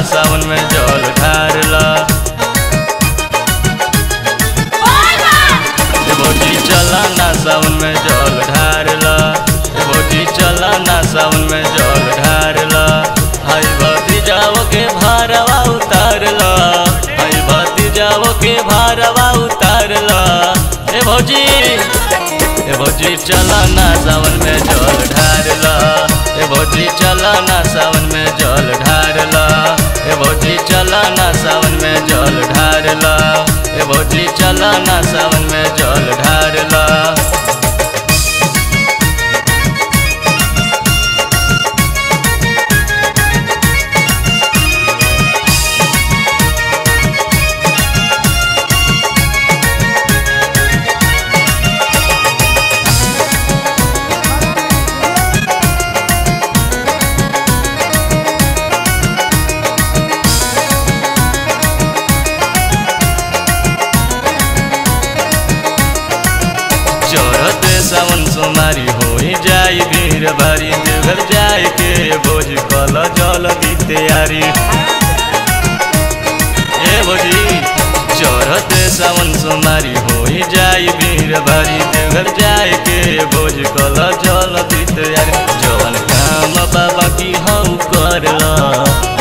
सावन में जल ढारला ए भौजी चला ना सावन में जल ढारला ए भौजी चला ना सावन में जल ढारला हाय भती जाओ के भारवा उतारला हाय भती जाओ के भारवा उतारला ए भौजी ए भौजी चला ना सावन में जल ढारला ए भौजी चला ना सावन में जल ढारला ए भौजी चला ना सावन में जल ढारला ए भौजी चला ना सावन में जल ढारला चढ़त सावन सोमारी हो जाई भीड़ भारी देवघर जाए के भोज कल जल की तैयारी ए भोजी चढ़त सावन सोमारी हो जाई भीड़ भारी देवघर जाए के भोज कल जल की तैयारी जवन काम बाबा की हऊ करला